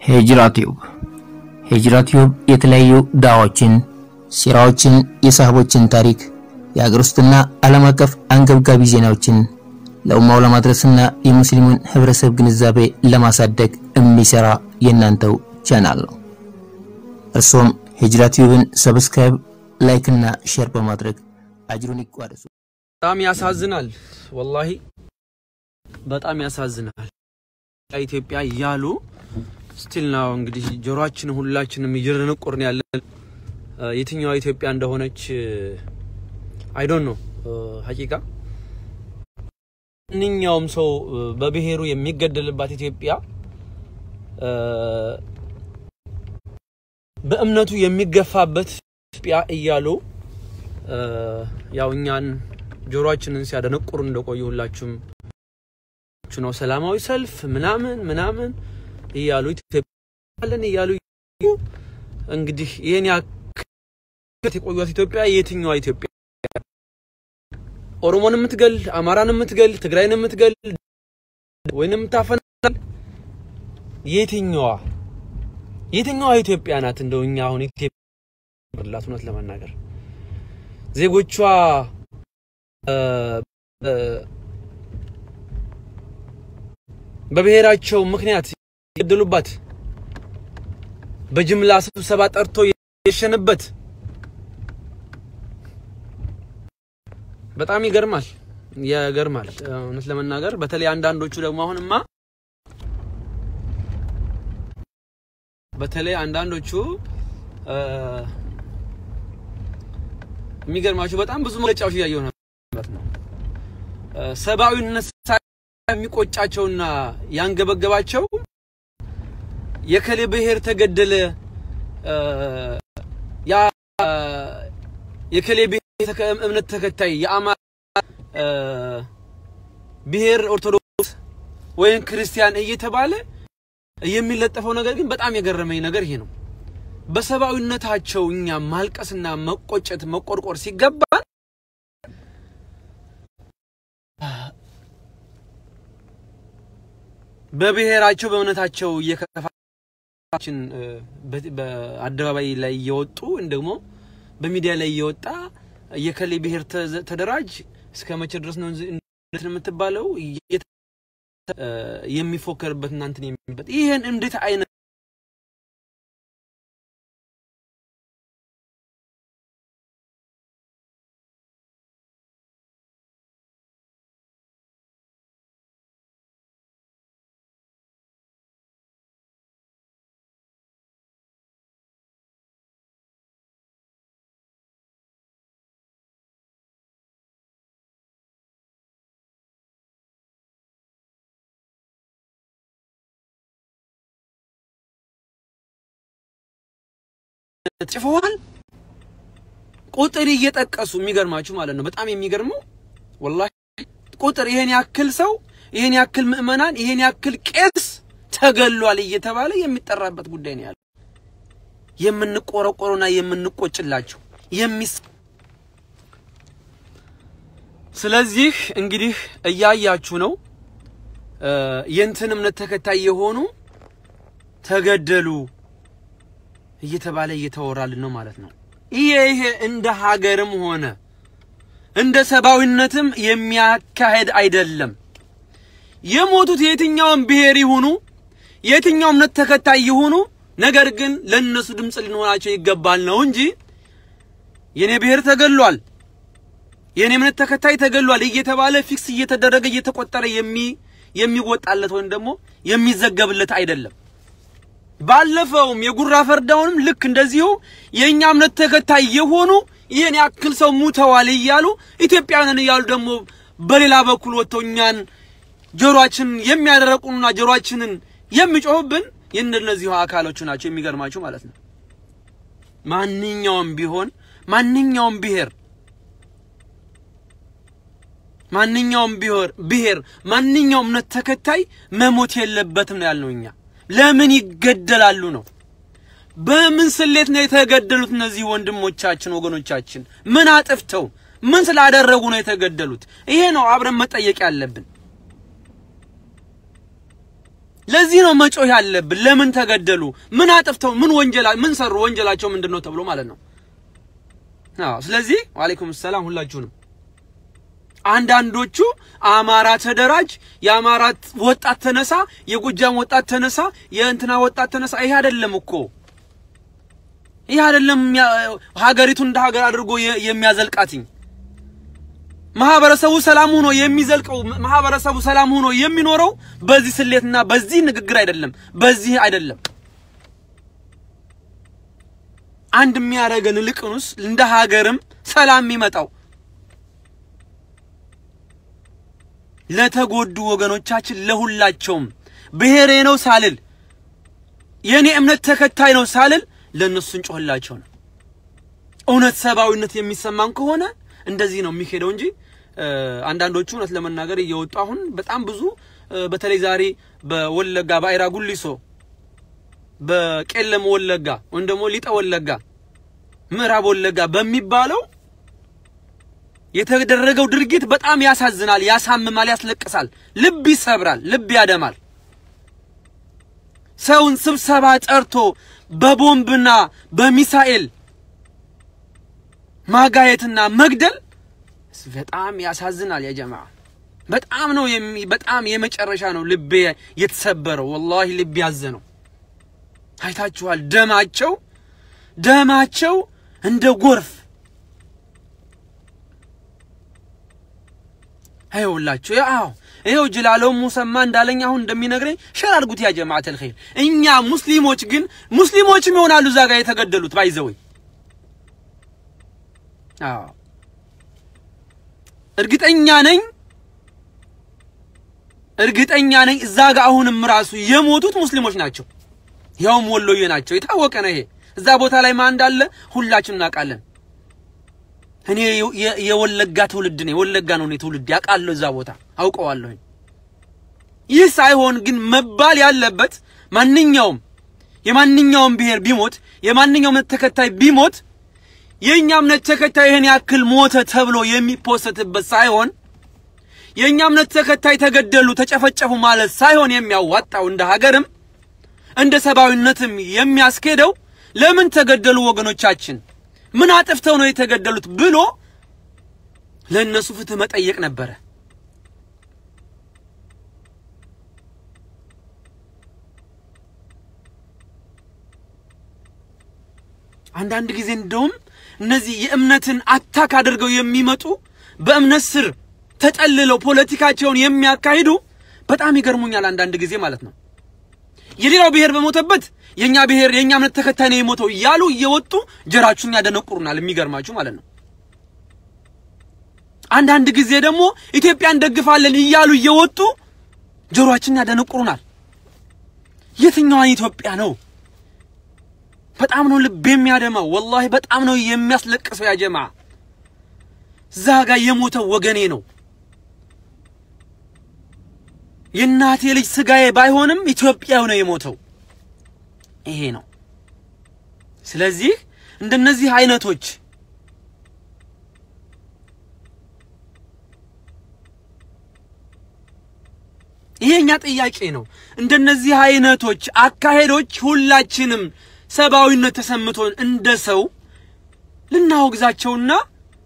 ሂጅራ ቲዩብ ሂጅራ ቲዩብ የተለያዩ ዳዋዎችን፣ ሲራዎችን፣ የሳህቦችን ታሪክ፣ የሀገር ውስጥና ዓለም አቀፍ አንገብጋቢ ዜናዎችን ለኡማው ለማድረስና የሙስሊሙን ህብረተሰብ ግንዛቤ ለማሳደግ የሚሰራ የእናንተው ቻናል ነው። እርሶም ሂጅራ ቲዩብን ሰብስክራይብ፣ ላይክ እና ሼር በማድረግ አጅሩን ይቋደሱ። በጣም ያሳዝናል። ወላሂ በጣም ያሳዝናል። ኢትዮጵያ እያሉ ስቲል ነው እንግዲህ ጆሮአችን ሁላችንም እየደነቆርን ያለን የትኛዋ ኢትዮጵያ እንደሆነች አይ ዶንት ኖ ሀቂቃ ማንኛውም ሰው በብሔሩ የሚገደልባት ኢትዮጵያ በእምነቱ የሚገፋበት ኢትዮጵያ እያሉ ያው እኛን ጆሮአችንን ሲያደነቁሩ እንደቆዩ ሁላችሁም ነው። ሰላማዊ ሰልፍ ምናምን ምናምን እያሉ ኢትዮጵያለን እያሉ እንግዲህ ይሄን ያክል የቆዩት ኢትዮጵያ የትኛዋ ኢትዮጵያ? ኦሮሞን የምትገል አማራን የምትገል ትግራይን የምትገል ወይንም የምታፈናል የትኛዋ የትኛዋ ኢትዮጵያ ናት? እንደው እኛ አሁን ኢትዮጵያ ላት እውነት ለመናገር ዜጎቿ በብሔራቸው ምክንያት የገደሉባት በጅምላ ስብሰባ ጠርቶ የሸነበት በጣም ይገርማል፣ ይገርማል እውነት ለመናገር በተለይ አንዳንዶቹ ደግሞ አሁንማ በተለይ አንዳንዶቹ የሚገርማቸው በጣም ብዙ መግለጫዎች እያየሁ ነበር ነው ሰብአዊነት የሚቆጫቸውና ያንገበገባቸው የከሌ ብሔር ተገደለ ያ የከሌ ብሔር እምነት ተከታይ የአማራ ብሔር ኦርቶዶክስ ወይም ክርስቲያን እየተባለ የሚለጠፈው ነገር ግን በጣም የገረመኝ ነገር ይሄ ነው። በሰብአዊነታቸው እኛ ማልቀስና መቆጨት መቆርቆር ሲገባን በብሔራቸው በእምነታቸው እየከፋችን በአደባባይ ላይ እየወጡ ወይም ደግሞ በሚዲያ ላይ እየወጣ የከሌ ብሔር ተደራጅ እስከ መቼ ድረስ ነው የምትባለው የሚፎከርበት እናንትን የሚበት ይህን እንዴት አይነት ጽፈዋል ቁጥር እየጠቀሱ የሚገርማችሁ ማለት ነው። በጣም የሚገርመው ወላሂ ቁጥር ይሄን ያክል ሰው ይሄን ያክል ምዕመናን ይሄን ያክል ቄስ ተገሏል እየተባለ የሚጠራበት ጉዳይ ነው ያለው። የምንቆረቆሩና የምንቆጭላቸው የሚስ ስለዚህ እንግዲህ እያያችሁ ነው የእንትን እምነት ተከታይ የሆኑ ተገደሉ እየተባለ እየተወራልን ነው ማለት ነው። ይሄ ይሄ እንደ ሀገርም ሆነ እንደ ሰብአዊነትም የሚያካሄድ አይደለም። የሞቱት የትኛውም ብሔር ይሁኑ የትኛው እምነት ተከታይ ይሁኑ፣ ነገር ግን ለነሱ ድምፅ ሊኖራቸው ይገባል ነው እንጂ የኔ ብሔር ተገሏል፣ የኔ እምነት ተከታይ ተገሏል እየተባለ ፊክስ እየተደረገ እየተቆጠረ የሚ የሚወጣለት ወይም ደግሞ የሚዘገብለት አይደለም። ባለፈውም የጉራ ፈርዳውንም ልክ እንደዚሁ የእኛ እምነት ተከታይ የሆኑ ይህን ያክል ሰው ሙተዋል እያሉ ኢትዮጵያውያንን እያሉ ደግሞ በሌላ በኩል ወጥተው እኛን ጆሮአችንን የሚያደረቁና ጆሮአችንን የሚጮሁብን የእነዚሁ አካሎቹ ናቸው። የሚገርማችሁ ማለት ነው። ማንኛውም ቢሆን ማንኛውም ብሔር ማንኛውም ብሔር ማንኛውም እምነት ተከታይ መሞት የለበትም ነው ያልነው እኛ። ለምን ይገደላሉ ነው? በምን ስሌት ነው የተገደሉት? እነዚህ ወንድሞቻችን ወገኖቻችን ምን አጥፍተው ምን ስላደረጉ ነው የተገደሉት? ይሄ ነው አብረን መጠየቅ ያለብን። ለዚህ ነው መጮህ ያለብን። ለምን ተገደሉ? ምን አጥፍተው? ምን ወንጀላ ምን ሰሩ? ወንጀላቸው ምንድን ነው ተብሎ ማለት ነው። አዎ። ስለዚህ ወአለይኩም ሰላም ሁላችሁንም። አንዳንዶቹ አማራ ተደራጅ፣ የአማራ ወጣት ተነሳ፣ የጎጃም ወጣት ተነሳ፣ የእንትና ወጣት ተነሳ። ይሄ አይደለም እኮ ይሄ አይደለም ሀገሪቱን እንደ ሀገር አድርጎ የሚያዘልቃትኝ ማህበረሰቡ ሰላም ሆኖ የሚዘልቀው ማህበረሰቡ ሰላም ሆኖ የሚኖረው በዚህ ስሌትና በዚህ ንግግር አይደለም፣ በዚህ አይደለም። አንድ የሚያደርገን ልቅኑስ እንደ ሀገርም ሰላም የሚመጣው ለተጎዱ ወገኖቻችን ለሁላቸውም ብሔሬ ነው ሳልል የኔ እምነት ተከታይ ነው ሳልል ለእነሱ እንጮህላቸው ነው። እውነት ሰብአዊነት የሚሰማን ከሆነ እንደዚህ ነው የሚሄደው እንጂ አንዳንዶቹ እውነት ለመናገር እየወጡ አሁን በጣም ብዙ በተለይ ዛሬ በወለጋ በአይራ ጉሊሶ፣ በቄለም ወለጋ ወይም ደግሞ ሊጠ ወለጋ፣ ምዕራብ ወለጋ በሚባለው የተደረገው ድርጊት በጣም ያሳዝናል፣ ያሳምማል፣ ያስለቅሳል፣ ልብ ይሰብራል፣ ልብ ያደማል። ሰውን ስብሰባ ጠርቶ በቦምብና በሚሳኤል ማጋየትና መግደል በጣም ያሳዝናል። ያ ጀማዓ በጣም ነው የሚ በጣም የመጨረሻ ነው ልቤ የተሰበረው። ወላሂ ልቤ ያዘነው። አይታችኋል። ደማቸው ደማቸው እንደ ጎርፍ አይውላችሁ። ያው ይሄው ጅላለው ሙሰማ እንዳለኝ አሁን እንደሚነግረኝ ሸር አድርጉት ያ ጀማዓተል ኸይር። እኛ ሙስሊሞች ግን ሙስሊሞችም ይሆናሉ እዛ ጋር የተገደሉት ባይዘወይ አዎ እርግጠኛ ነኝ እርግጠኛ ነኝ እዛ ጋር አሁንም ራሱ የሞቱት ሙስሊሞች ናቸው። ያውም ወሎዬ ናቸው። የታወቀ ነው ይሄ። እዛ ቦታ ላይ ማን እንዳለ ሁላችን እናውቃለን። እኔ የወለጋ ትውልድ ነኝ። ወለጋ ነው እኔ ትውልድ ያውቃለሁ። እዛ ቦታ አውቀዋለሁኝ። ይህ ሳይሆን ግን መባል ያለበት ማንኛውም የማንኛውም ብሔር ቢሞት የማንኛውም እምነት ተከታይ ቢሞት የእኛ እምነት ተከታይ ይህን ያክል ሞተ ተብሎ የሚፖሰትበት ሳይሆን የእኛ እምነት ተከታይ ተገደሉ፣ ተጨፈጨፉ ማለት ሳይሆን የሚያዋጣው እንደ ሀገርም እንደ ሰብአዊነትም የሚያስኬደው ለምን ተገደሉ ወገኖቻችን፣ ምን አጥፍተው ነው የተገደሉት ብሎ ለእነሱ ፍትህ መጠየቅ ነበረ። አንዳንድ ጊዜ እንደውም እነዚህ የእምነትን አታክ አድርገው የሚመጡ በእምነት ስር ተጠልለው ፖለቲካቸውን የሚያካሂዱ በጣም ይገርሙኛል። አንዳንድ ጊዜ ማለት ነው የሌላው ብሔር በሞተበት የኛ ብሔር የኛ እምነት ተከታይ ነው የሞተው እያሉ እየወጡ ጀራችሁን ያደነቁሩናል። የሚገርማችሁ ማለት ነው። አንዳንድ ጊዜ ደግሞ ኢትዮጵያ እንደግፋለን እያሉ እየወጡ ጆሮአችንን ያደነቁሩናል። የትኛዋን ኢትዮጵያ ነው? በጣም ነው ልብ የሚያደማው። ወላሂ በጣም ነው የሚያስለቅሰው። ያ ጀማ እዛ ጋር የሞተው ወገኔ ነው። የእናቴ ልጅ ስጋዬ ባይሆንም ኢትዮጵያው ነው የሞተው። ይሄ ነው። ስለዚህ እንደነዚህ አይነቶች ይሄኛ ጥያቄ ነው። እንደነዚህ አይነቶች አካሄዶች ሁላችንም ሰብአዊነት ተሰምቶን እንደ ሰው ልናወግዛቸውና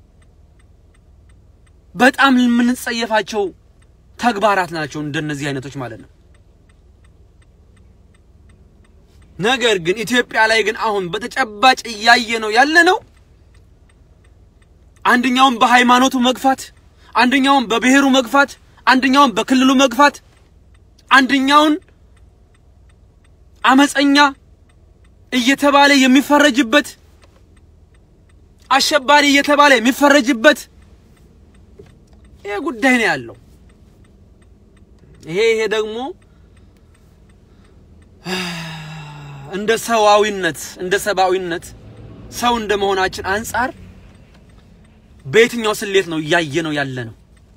በጣም የምንጸየፋቸው ተግባራት ናቸው እንደነዚህ አይነቶች ማለት ነው። ነገር ግን ኢትዮጵያ ላይ ግን አሁን በተጨባጭ እያየ ነው ያለ ነው። አንደኛውን በሃይማኖቱ መግፋት፣ አንደኛውን በብሔሩ መግፋት፣ አንደኛውን በክልሉ መግፋት፣ አንደኛውን አመፀኛ እየተባለ የሚፈረጅበት አሸባሪ እየተባለ የሚፈረጅበት ይሄ ጉዳይ ነው ያለው። ይሄ ይሄ ደግሞ እንደ ሰዋዊነት እንደ ሰብአዊነት ሰው እንደ መሆናችን አንጻር በየትኛው ስሌት ነው እያየ ነው ያለ ነው?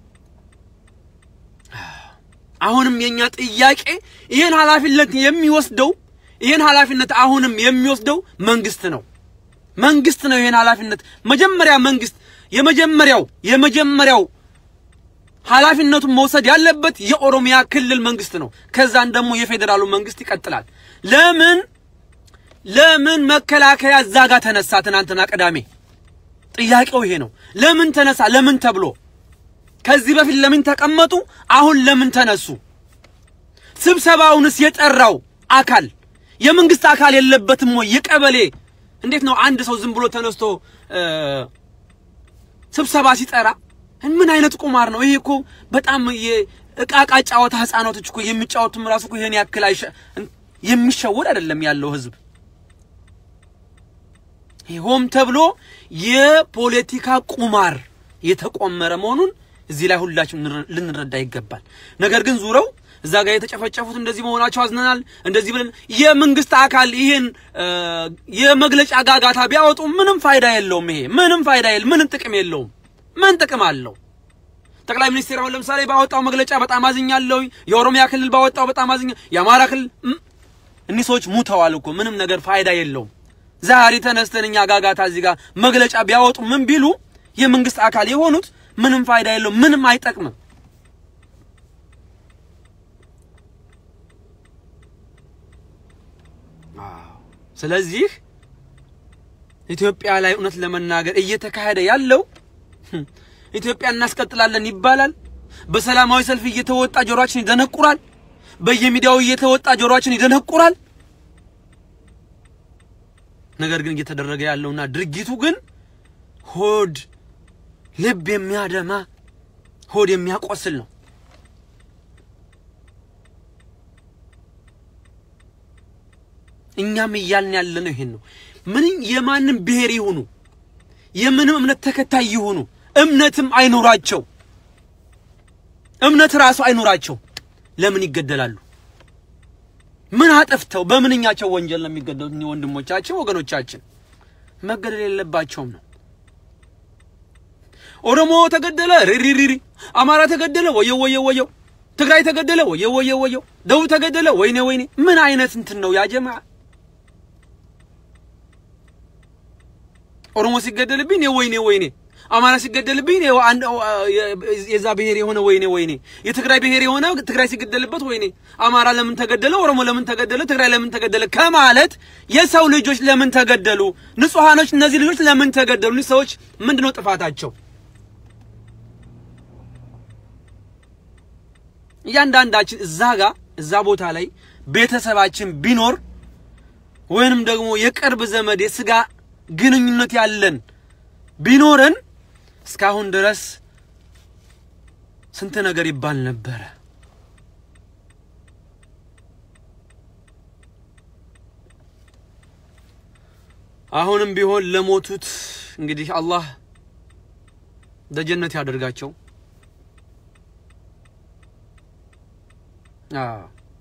አሁንም የኛ ጥያቄ ይህን ኃላፊነት የሚወስደው ይህን ኃላፊነት አሁንም የሚወስደው መንግስት ነው። መንግስት ነው ይህን ኃላፊነት መጀመሪያ መንግስት የመጀመሪያው የመጀመሪያው ኃላፊነቱን መውሰድ ያለበት የኦሮሚያ ክልል መንግስት ነው። ከዛን ደግሞ የፌዴራሉ መንግስት ይቀጥላል። ለምን ለምን መከላከያ እዛ ጋር ተነሳ? ትናንትና ቅዳሜ ጥያቄው ይሄ ነው። ለምን ተነሳ? ለምን ተብሎ ከዚህ በፊት ለምን ተቀመጡ? አሁን ለምን ተነሱ? ስብሰባውንስ የጠራው አካል የመንግስት አካል የለበትም ወይ? የቀበሌ እንዴት ነው አንድ ሰው ዝም ብሎ ተነስቶ ስብሰባ ሲጠራ ምን አይነት ቁማር ነው ይሄ? እኮ በጣም የእቃቃ ጨዋታ ህፃናቶች እኮ የሚጫወቱም ራሱ እኮ ይሄን ያክል አይሸ የሚሸወድ አይደለም ያለው ህዝብ። ሆም ተብሎ የፖለቲካ ቁማር የተቆመረ መሆኑን እዚህ ላይ ሁላችን ልንረዳ ይገባል። ነገር ግን ዙረው እዛ ጋር የተጨፈጨፉት እንደዚህ መሆናቸው አዝነናል፣ እንደዚህ ብለን የመንግስት አካል ይሄን የመግለጫ ጋጋታ ቢያወጡ ምንም ፋይዳ የለውም። ይሄ ምንም ፋይዳ የለ ምንም ጥቅም የለውም። ምን ጥቅም አለው? ጠቅላይ ሚኒስትር አሁን ለምሳሌ ባወጣው መግለጫ በጣም አዝኛለሁ፣ የኦሮሚያ ክልል ባወጣው በጣም አዝኛ፣ የአማራ ክልል እኒህ ሰዎች ሙተዋል እኮ ምንም ነገር ፋይዳ የለውም። ዛሬ ተነስተን እኛ ጋጋታ እዚህ ጋር መግለጫ ቢያወጡ ምን ቢሉ የመንግስት አካል የሆኑት ምንም ፋይዳ የለውም፣ ምንም አይጠቅምም። ስለዚህ ኢትዮጵያ ላይ እውነት ለመናገር እየተካሄደ ያለው ኢትዮጵያ እናስቀጥላለን ይባላል። በሰላማዊ ሰልፍ እየተወጣ ጆሮአችን ይደነቁራል። በየሚዲያው እየተወጣ ጆሮአችን ይደነቁራል። ነገር ግን እየተደረገ ያለውና ድርጊቱ ግን ሆድ ልብ የሚያደማ ሆድ የሚያቆስል ነው። እኛም እያልን ያለነው ይሄን ነው። ምን የማንም ብሔር ይሁኑ የምንም እምነት ተከታይ ይሁኑ እምነትም አይኖራቸው እምነት ራሱ አይኖራቸው ለምን ይገደላሉ? ምን አጠፍተው በምንኛቸው ወንጀል ነው የሚገደሉት? ወንድሞቻችን ወገኖቻችን መገደል የለባቸውም ነው። ኦሮሞ ተገደለ ሪሪሪሪ፣ አማራ ተገደለ ወየው ወየው ወየው፣ ትግራይ ተገደለ ወየው ወየው ወየው፣ ደቡብ ተገደለ ወይኔ ወይኔ። ምን አይነት እንትን ነው ያጀማ? ኦሮሞ ሲገደልብኝ ወይኔ ወይኔ አማራ ሲገደልብኝ የዛ ብሔር የሆነ ወይኔ ወይኔ፣ የትግራይ ብሔር የሆነ ትግራይ ሲገደልበት ወይኔ፣ አማራ ለምን ተገደለ፣ ኦሮሞ ለምን ተገደለ፣ ትግራይ ለምን ተገደለ ከማለት የሰው ልጆች ለምን ተገደሉ፣ ንጹሃኖች እነዚህ ልጆች ለምን ተገደሉ፣ እነዚህ ሰዎች ምንድነው ጥፋታቸው? እያንዳንዳችን እዛ ጋር እዛ ቦታ ላይ ቤተሰባችን ቢኖር ወይንም ደግሞ የቅርብ ዘመድ የስጋ ግንኙነት ያለን ቢኖረን እስካሁን ድረስ ስንት ነገር ይባል ነበረ። አሁንም ቢሆን ለሞቱት እንግዲህ አላህ ደጀነት ያደርጋቸው። አዎ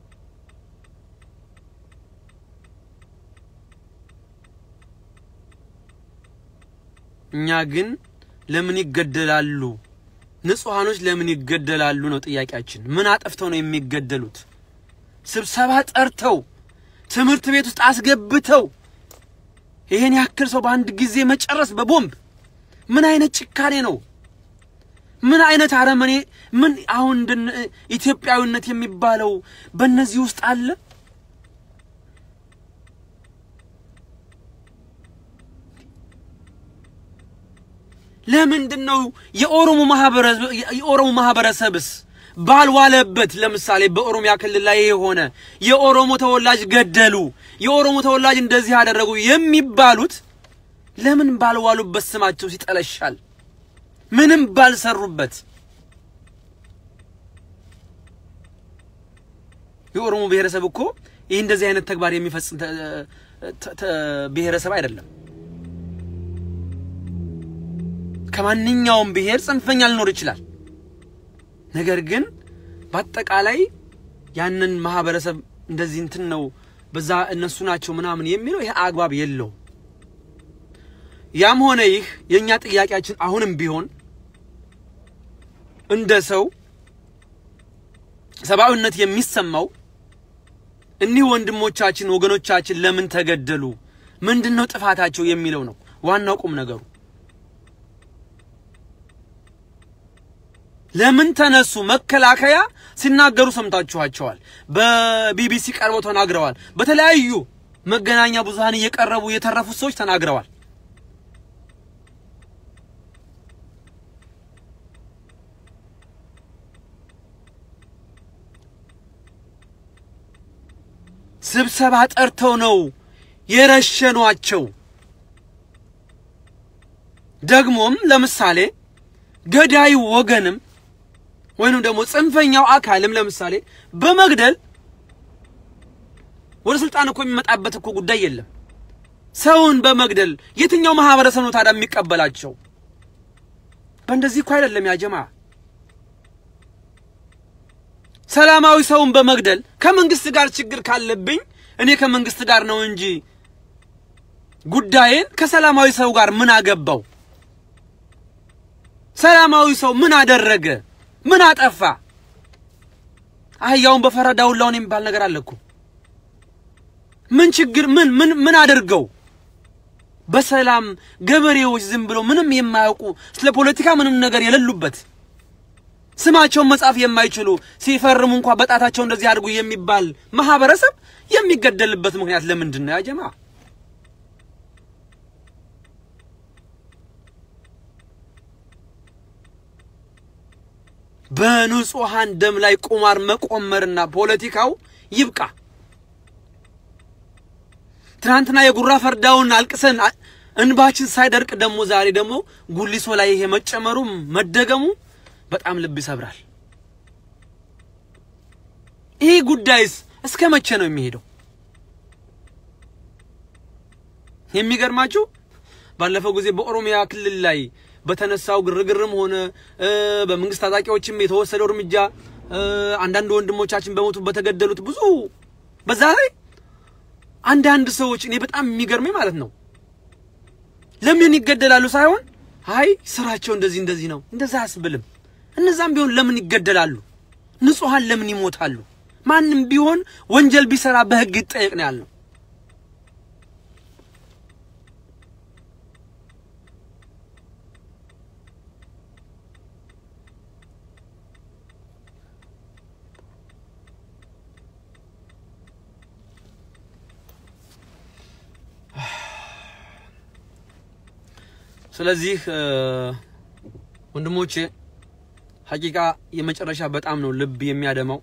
እኛ ግን ለምን ይገደላሉ? ንጹሃኖች ለምን ይገደላሉ ነው ጥያቄያችን። ምን አጠፍተው ነው የሚገደሉት? ስብሰባ ጠርተው ትምህርት ቤት ውስጥ አስገብተው ይሄን ያክል ሰው በአንድ ጊዜ መጨረስ በቦምብ ምን አይነት ጭካኔ ነው? ምን አይነት አረመኔ! ምን አሁን ኢትዮጵያዊነት የሚባለው በእነዚህ ውስጥ አለ? ለምንድን ነው የኦሮሞ ማህበረሰብ የኦሮሞ ማህበረሰብስ ባልዋለበት ለምሳሌ በኦሮሚያ ክልል ላይ የሆነ የኦሮሞ ተወላጅ ገደሉ፣ የኦሮሞ ተወላጅ እንደዚህ ያደረጉ የሚባሉት ለምን ባልዋሉበት ስማቸው ሲጠለሻል? ምንም ባልሰሩበት የኦሮሞ ብሔረሰብ እኮ ይህ እንደዚህ አይነት ተግባር የሚፈጽም ብሔረሰብ አይደለም። ከማንኛውም ብሔር ጽንፈኛ ሊኖር ይችላል። ነገር ግን በአጠቃላይ ያንን ማህበረሰብ እንደዚህ እንትን ነው በዛ እነሱ ናቸው ምናምን የሚለው ይሄ አግባብ የለውም። ያም ሆነ ይህ የእኛ ጥያቄያችን አሁንም ቢሆን እንደ ሰው ሰብአዊነት የሚሰማው እኒህ ወንድሞቻችን ወገኖቻችን ለምን ተገደሉ፣ ምንድን ነው ጥፋታቸው የሚለው ነው ዋናው ቁም ነገሩ። ለምን ተነሱ? መከላከያ ሲናገሩ ሰምታችኋቸዋል። በቢቢሲ ቀርበው ተናግረዋል። በተለያዩ መገናኛ ብዙሃን እየቀረቡ የተረፉት ሰዎች ተናግረዋል። ስብሰባ ጠርተው ነው የረሸኗቸው። ደግሞም ለምሳሌ ገዳዩ ወገንም ወይንም ደግሞ ጽንፈኛው አካልም ለምሳሌ በመግደል ወደ ስልጣን እኮ የሚመጣበት እኮ ጉዳይ የለም። ሰውን በመግደል የትኛው ማህበረሰብ ነው ታዲያ የሚቀበላቸው? በእንደዚህ እኮ አይደለም ያጀማ። ሰላማዊ ሰውን በመግደል ከመንግስት ጋር ችግር ካለብኝ እኔ ከመንግስት ጋር ነው እንጂ ጉዳዬን ከሰላማዊ ሰው ጋር ምን አገባው? ሰላማዊ ሰው ምን አደረገ? ምን አጠፋ? አህያውን በፈረዳ ሁላውን የሚባል ነገር አለ እኮ። ምን ችግር ምን ምን ምን አድርገው በሰላም ገበሬዎች ዝም ብለው ምንም የማያውቁ ስለ ፖለቲካ ምንም ነገር የሌሉበት ስማቸውን መጻፍ የማይችሉ ሲፈርሙ እንኳ በጣታቸው እንደዚህ አድርጉ የሚባል ማህበረሰብ የሚገደልበት ምክንያት ለምንድን ነው ያጀማ? በንጹሃን ደም ላይ ቁማር መቆመርና ፖለቲካው ይብቃ። ትናንትና የጉራ ፈርዳውን አልቅሰን እንባችን ሳይደርቅ ደግሞ ዛሬ ደግሞ ጉሊሶ ላይ ይሄ መጨመሩ መደገሙ በጣም ልብ ይሰብራል። ይህ ጉዳይስ እስከ መቼ ነው የሚሄደው? የሚገርማችሁ ባለፈው ጊዜ በኦሮሚያ ክልል ላይ በተነሳው ግርግርም ሆነ በመንግስት ታጣቂዎችም የተወሰደው እርምጃ አንዳንድ ወንድሞቻችን በሞቱ በተገደሉት ብዙ በዛ ላይ አንዳንድ ሰዎች እኔ በጣም የሚገርመኝ ማለት ነው ለምን ይገደላሉ ሳይሆን አይ ስራቸው እንደዚህ እንደዚህ ነው እንደዛ አያስብልም። እነዛም ቢሆን ለምን ይገደላሉ? ንጹሃን ለምን ይሞታሉ? ማንም ቢሆን ወንጀል ቢሰራ በህግ ይጠየቅ ነው ያልነው። ስለዚህ ወንድሞቼ ሀቂቃ የመጨረሻ በጣም ነው ልብ የሚያደማው።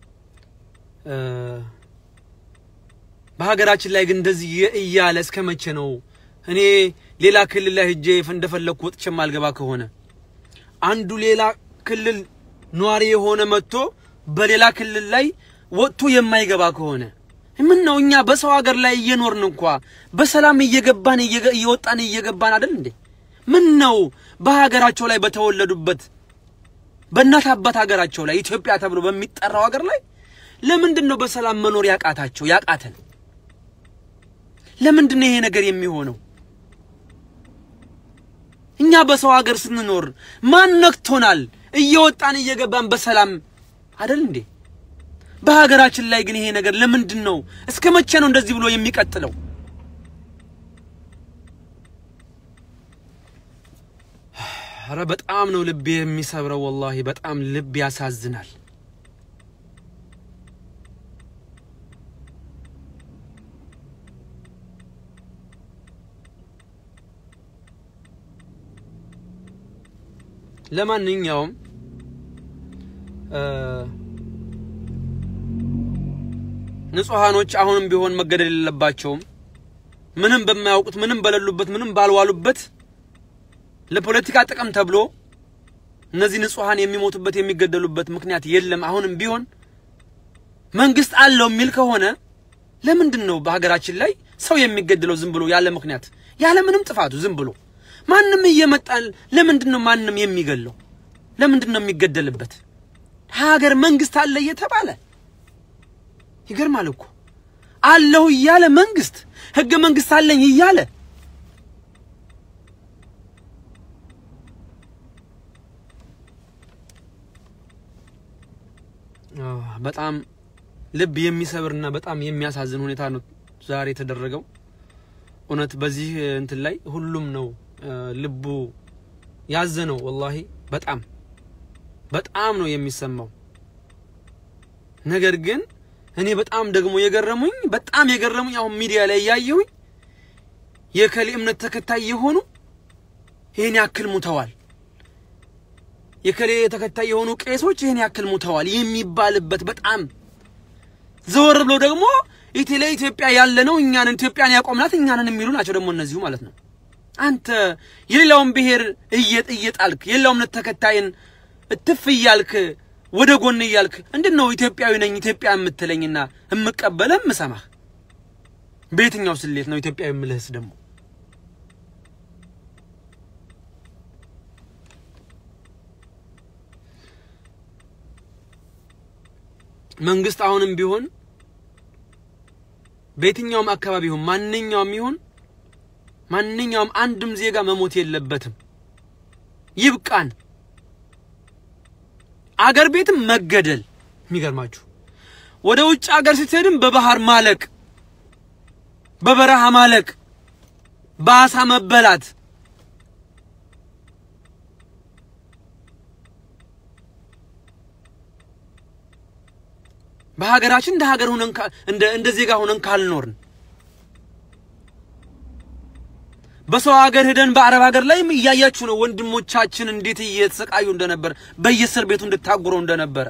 በሀገራችን ላይ ግን እንደዚህ እያለ እስከ መቼ ነው? እኔ ሌላ ክልል ላይ ሄጄ እንደፈለግኩ ወጥቼ ማልገባ ከሆነ አንዱ ሌላ ክልል ነዋሪ የሆነ መጥቶ በሌላ ክልል ላይ ወጥቶ የማይገባ ከሆነ ምን ነው? እኛ በሰው ሀገር ላይ እየኖርን እንኳ በሰላም እየገባን እየወጣን እየገባን አይደል እንዴ? ምን ነው በሀገራቸው ላይ በተወለዱበት በእናት አባት ሀገራቸው ላይ ኢትዮጵያ ተብሎ በሚጠራው ሀገር ላይ ለምንድን ነው በሰላም መኖር ያቃታቸው ያቃተን? ለምንድን ነው ይሄ ነገር የሚሆነው? እኛ በሰው ሀገር ስንኖር ማን ነክቶናል? እየወጣን እየገባን በሰላም አይደል እንዴ? በሀገራችን ላይ ግን ይሄ ነገር ለምንድን ነው? እስከ መቼ ነው እንደዚህ ብሎ የሚቀጥለው? ኧረ በጣም ነው ልብ የሚሰብረው። ወላሂ በጣም ልብ ያሳዝናል። ለማንኛውም ንጹሃኖች አሁንም ቢሆን መገደል የሌለባቸውም ምንም በማያውቁት ምንም በሌሉበት ምንም ባልዋሉበት ለፖለቲካ ጥቅም ተብሎ እነዚህ ንጹሃን የሚሞቱበት የሚገደሉበት ምክንያት የለም። አሁንም ቢሆን መንግስት አለው የሚል ከሆነ ለምንድን ነው በሀገራችን ላይ ሰው የሚገደለው ዝም ብሎ ያለ ምክንያት ያለ ምንም ጥፋቱ ዝም ብሎ ማንም እየመጣ ለምንድን ነው ማንም የሚገለው? ለምንድን ነው የሚገደልበት? ሀገር መንግስት አለ እየተባለ ይገርማል እኮ አለሁ እያለ መንግስት ህገ መንግስት አለኝ እያለ በጣም ልብ የሚሰብርና በጣም የሚያሳዝን ሁኔታ ነው ዛሬ የተደረገው። እውነት በዚህ እንትን ላይ ሁሉም ነው ልቡ ያዘነው። ወላሂ በጣም በጣም ነው የሚሰማው። ነገር ግን እኔ በጣም ደግሞ የገረሙኝ በጣም የገረሙኝ አሁን ሚዲያ ላይ እያየሁኝ የከሌ እምነት ተከታይ የሆኑ ይህን ያክል ሙተዋል፣ የከሌ ተከታይ የሆኑ ቄሶች ይህን ያክል ሙተዋል የሚባልበት በጣም ዘወር ብሎ ደግሞ ኢቴሌ ኢትዮጵያ ያለ ነው እኛንን ኢትዮጵያን ያቆምናት እኛንን የሚሉ ናቸው ደግሞ እነዚሁ ማለት ነው። አንተ የሌላውን ብሔር እየጥ እየጣልክ የሌላው እምነት ተከታይን እትፍ እያልክ ወደ ጎን እያልክ እንዴት ነው ኢትዮጵያዊ ነኝ ኢትዮጵያ የምትለኝና የምቀበልህ የምሰማህ? በየትኛው ስሌት ነው ኢትዮጵያዊ የምልህስ ደግሞ? መንግስት አሁንም ቢሆን በየትኛውም አካባቢ ይሁን ማንኛውም ይሁን ማንኛውም አንድም ዜጋ መሞት የለበትም። ይብቃን። አገር ቤትም መገደል የሚገርማችሁ ወደ ውጭ አገር ስትሄድም በባህር ማለቅ፣ በበረሃ ማለቅ፣ በአሳ መበላት በሀገራችን እንደ ሀገር ሆነን እንደ እንደ ዜጋ ሆነን ካልኖርን በሰው ሀገር ሄደን በአረብ ሀገር ላይም እያያችሁ ነው ወንድሞቻችን እንዴት እየተሰቃዩ እንደነበር በየእስር ቤቱ እንድታጉረው እንደነበረ።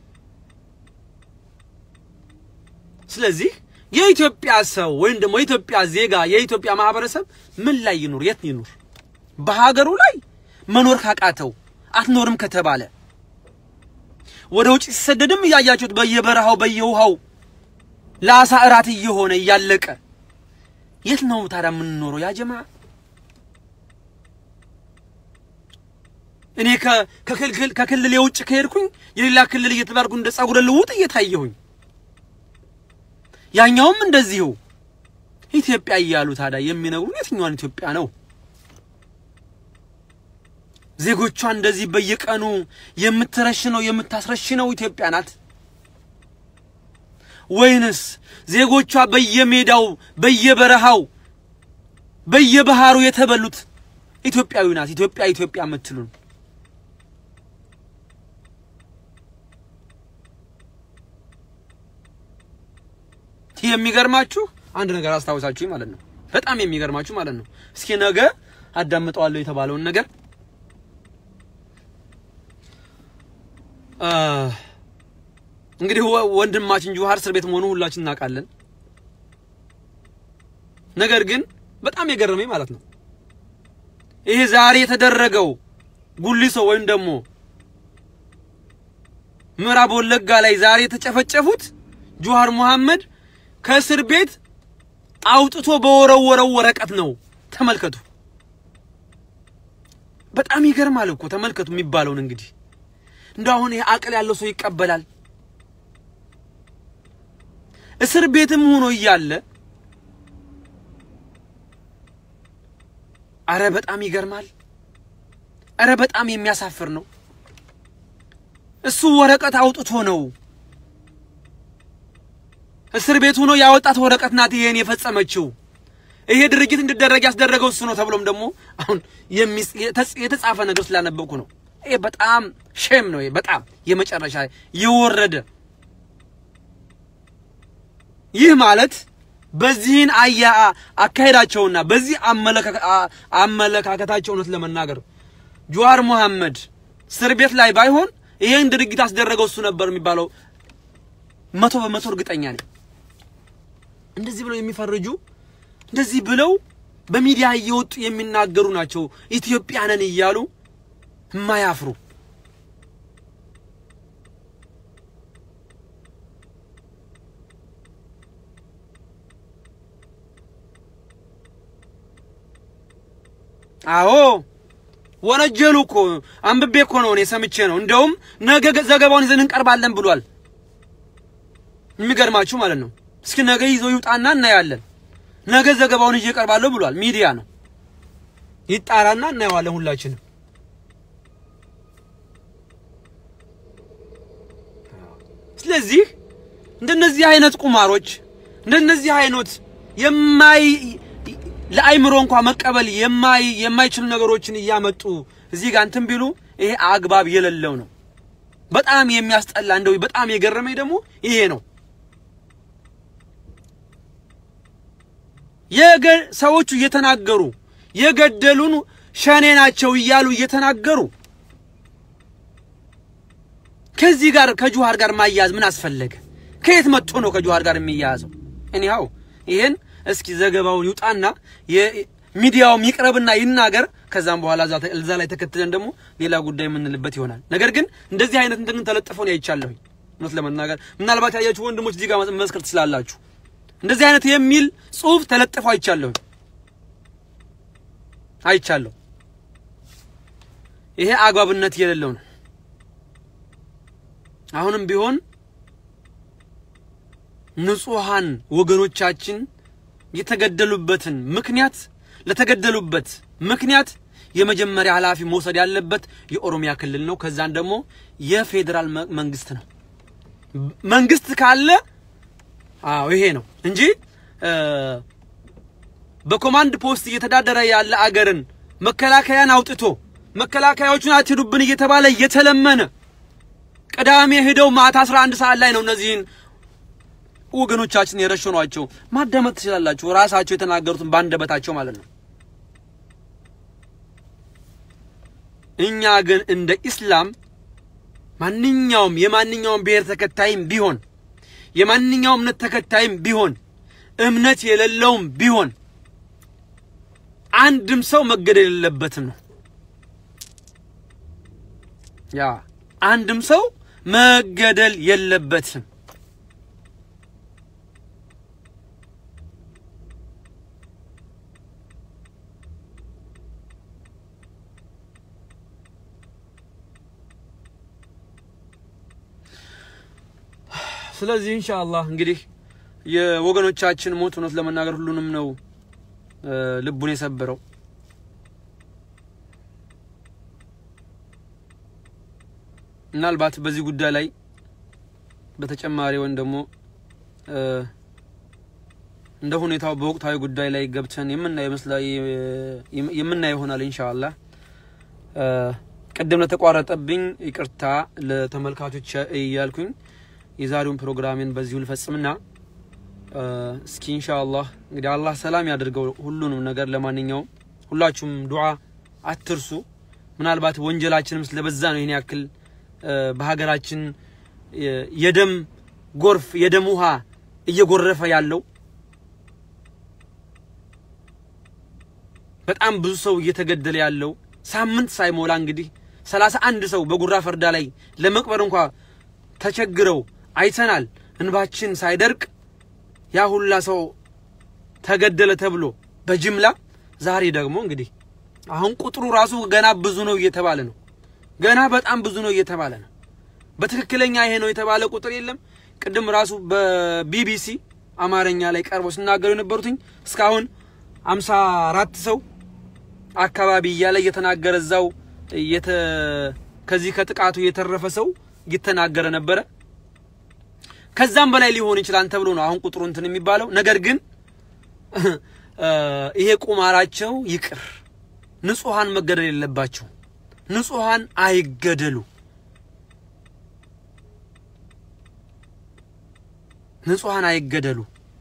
ስለዚህ የኢትዮጵያ ሰው ወይም ደግሞ የኢትዮጵያ ዜጋ የኢትዮጵያ ማህበረሰብ ምን ላይ ይኑር? የት ይኑር? በሀገሩ ላይ መኖር ካቃተው አትኖርም ከተባለ ወደ ውጭ ሲሰደድም እያያችሁት በየበረሃው በየውሃው ለአሳ እራት እየሆነ እያለቀ የት ነው ታዲያ የምንኖረው? ያ ጀማ እኔ ከክልል የውጭ ከሄድኩኝ የሌላ ክልል እየተባልኩ እንደ ጸጉረ ልውጥ እየታየሁኝ ያኛውም እንደዚሁ ኢትዮጵያ እያሉ ታዲያ የሚነግሩን የትኛዋን ኢትዮጵያ ነው? ዜጎቿ እንደዚህ በየቀኑ የምትረሽነው የምታስረሽነው ኢትዮጵያ ናት ወይንስ ዜጎቿ በየሜዳው በየበረሃው በየባህሩ የተበሉት ኢትዮጵያዊ ናት? ኢትዮጵያ ኢትዮጵያ የምትሉን የሚገርማችሁ አንድ ነገር አስታውሳችሁ ማለት ነው። በጣም የሚገርማችሁ ማለት ነው። እስኪ ነገ አዳምጠዋለሁ የተባለውን ነገር እንግዲህ ወንድማችን ጁሃር እስር ቤት መሆኑ ሁላችን እናውቃለን። ነገር ግን በጣም የገረመኝ ማለት ነው ይሄ ዛሬ የተደረገው ጉሊሶ ወይም ደግሞ ምዕራብ ወለጋ ላይ ዛሬ የተጨፈጨፉት ጁሃር መሐመድ ከእስር ቤት አውጥቶ በወረወረው ወረቀት ነው። ተመልከቱ። በጣም ይገርማል እኮ ተመልከቱ የሚባለውን እንግዲህ እንደው አሁን ይሄ አቅል ያለው ሰው ይቀበላል። እስር ቤትም ሆኖ እያለ አረ በጣም ይገርማል። አረ በጣም የሚያሳፍር ነው። እሱ ወረቀት አውጥቶ ነው እስር ቤት ሆኖ ያወጣት ወረቀት ናት ይሄን የፈጸመችው። ይሄ ድርጊት እንዲደረግ ያስደረገው እሱ ነው ተብሎም ደግሞ አሁን የተጻፈ ነገር ስላነበብኩ ነው። ይሄ በጣም ሼም ነው። ይሄ በጣም የመጨረሻ የወረደ ይህ ማለት በዚህን አያ አካሄዳቸውና በዚህ አመለካከታቸው እውነት ለመናገር ጁዋር መሐመድ እስር ቤት ላይ ባይሆን ይሄን ድርጊት አስደረገው እሱ ነበር የሚባለው መቶ በመቶ እርግጠኛ ነኝ። እንደዚህ ብለው የሚፈርጁ እንደዚህ ብለው በሚዲያ እየወጡ የሚናገሩ ናቸው ኢትዮጵያንን እያሉ የማያፍሩ አዎ ወነጀሉ እኮ አንብቤ እኮ ነው እኔ ሰምቼ ነው። እንደውም ነገ ዘገባውን ይዘን እንቀርባለን ብሏል። የሚገርማችሁ ማለት ነው። እስኪ ነገ ይዞ ይውጣና እናያለን። ነገ ዘገባውን ይዤ እቀርባለሁ ብሏል። ሚዲያ ነው ይጣራና እናየዋለን ሁላችንም። ስለዚህ እንደነዚህ አይነት ቁማሮች እንደነዚህ አይነት የማይ ለአይምሮ እንኳ መቀበል የማይ የማይችሉ ነገሮችን እያመጡ እዚህ ጋር እንትን ቢሉ ይሄ አግባብ የሌለው ነው። በጣም የሚያስጠላ እንደው በጣም የገረመኝ ደግሞ ይሄ ነው። የገ ሰዎቹ እየተናገሩ የገደሉን ሸኔ ናቸው እያሉ እየተናገሩ ከዚህ ጋር ከጁሃር ጋር ማያያዝ ምን አስፈለገ? ከየት መጥቶ ነው ከጁሃር ጋር የሚያያዘው? እኒሃው ይሄን እስኪ ዘገባውን ይውጣና የሚዲያውም ይቅረብና ይናገር። ከዛም በኋላ እዛ ላይ ተከትለን ደግሞ ሌላ ጉዳይ የምንልበት ይሆናል። ነገር ግን እንደዚህ አይነት እንትን ተለጥፎ ነው አይቻለሁኝ። እውነት ለመናገር ምናልባት ያያችሁ ወንድሞች እዚህ ጋር መመስከር ትችላላችሁ። እንደዚህ አይነት የሚል ጽሁፍ ተለጥፎ አይቻለሁኝ አይቻለሁ። ይሄ አግባብነት የሌለው ነው። አሁንም ቢሆን ንጹሃን ወገኖቻችን የተገደሉበትን ምክንያት ለተገደሉበት ምክንያት የመጀመሪያ ኃላፊ መውሰድ ያለበት የኦሮሚያ ክልል ነው። ከዛን ደግሞ የፌዴራል መንግስት ነው። መንግስት ካለ አዎ ይሄ ነው እንጂ በኮማንድ ፖስት እየተዳደረ ያለ አገርን መከላከያን አውጥቶ መከላከያዎቹን አትሄዱብን እየተባለ እየተለመነ ቅዳሜ ሄደው ማታ 11 ሰዓት ላይ ነው እነዚህን ወገኖቻችን የረሸኗቸው። ማዳመጥ ትችላላችሁ፣ ራሳቸው የተናገሩትን ባንደበታቸው ማለት ነው። እኛ ግን እንደ ኢስላም ማንኛውም የማንኛውም ብሔር ተከታይም ቢሆን የማንኛውም እምነት ተከታይም ቢሆን እምነት የሌለውም ቢሆን አንድም ሰው መገደል የሌለበትም ነው። ያ አንድም ሰው መገደል የለበትም። ስለዚህ ኢንሻአላህ እንግዲህ የወገኖቻችን ሞት እውነት ለመናገር ሁሉንም ነው ልቡን የሰበረው። ምናልባት በዚህ ጉዳይ ላይ በተጨማሪ ወይም ደግሞ እንደ ሁኔታው በወቅታዊ ጉዳይ ላይ ገብተን የምናየው ይሆናል ኢንሻአላህ። ቅድም ለተቋረጠብኝ ይቅርታ ለተመልካቾች እያልኩኝ የዛሬውን ፕሮግራሜን በዚሁ ልፈጽምና እስኪ ኢንሻአላህ እንግዲህ አላህ ሰላም ያደርገው ሁሉንም ነገር። ለማንኛውም ሁላችሁም ዱዓ አትርሱ። ምናልባት ወንጀላችንም ስለበዛ ነው ይህን ያክል በሀገራችን የደም ጎርፍ የደም ውሃ እየጎረፈ ያለው። በጣም ብዙ ሰው እየተገደለ ያለው ሳምንት ሳይሞላ እንግዲህ ሰላሳ አንድ ሰው በጉራ ፈርዳ ላይ ለመቅበር እንኳ ተቸግረው አይተናል። እንባችን ሳይደርቅ ያ ሁላ ሰው ተገደለ ተብሎ በጅምላ ዛሬ ደግሞ እንግዲህ አሁን ቁጥሩ ራሱ ገና ብዙ ነው እየተባለ ነው። ገና በጣም ብዙ ነው እየተባለ ነው። በትክክለኛ ይሄ ነው የተባለ ቁጥር የለም። ቅድም ራሱ በቢቢሲ አማርኛ ላይ ቀርበው ሲናገሩ የነበሩትኝ እስካሁን አምሳ አራት ሰው አካባቢ እያለ እየተናገረ እዛው ከዚህ ከጥቃቱ የተረፈ ሰው እየተናገረ ነበረ። ከዛም በላይ ሊሆን ይችላል ተብሎ ነው አሁን ቁጥሩ እንትን የሚባለው። ነገር ግን ይሄ ቁማራቸው ይቅር። ንጹሃን መገደል የለባቸው። ንጹሃን አይገደሉ። ንጹሃን አይገደሉ።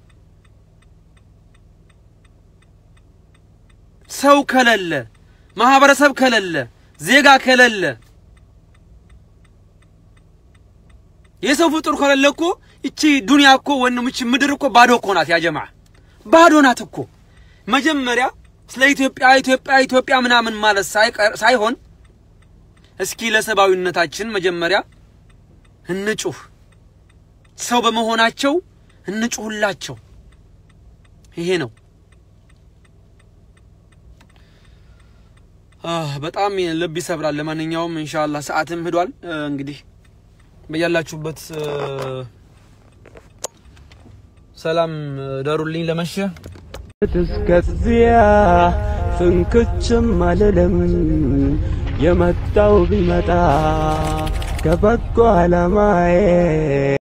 ሰው ከሌለ ማህበረሰብ ከሌለ ዜጋ ከሌለ የሰው ፍጡር ከሌለ እኮ እቺ ዱንያ እኮ ወንም እቺ ምድር እኮ ባዶ እኮ ናት። ያ ጀማ ባዶ ናት እኮ። መጀመሪያ ስለ ኢትዮጵያ ኢትዮጵያ ኢትዮጵያ ምናምን ማለት ሳይሆን እስኪ ለሰብአዊነታችን መጀመሪያ እንጩህ። ሰው በመሆናቸው እንጩህላቸው። ይሄ ነው። በጣም ልብ ይሰብራል። ለማንኛውም ኢንሻአላህ ሰዓትም ሄዷል። እንግዲህ በያላችሁበት ሰላም ደሩልኝ። ለመሸ እስከዚያ ፍንክችም አልልም የመጣው ቢመጣ ከበጎ ዓላማዬ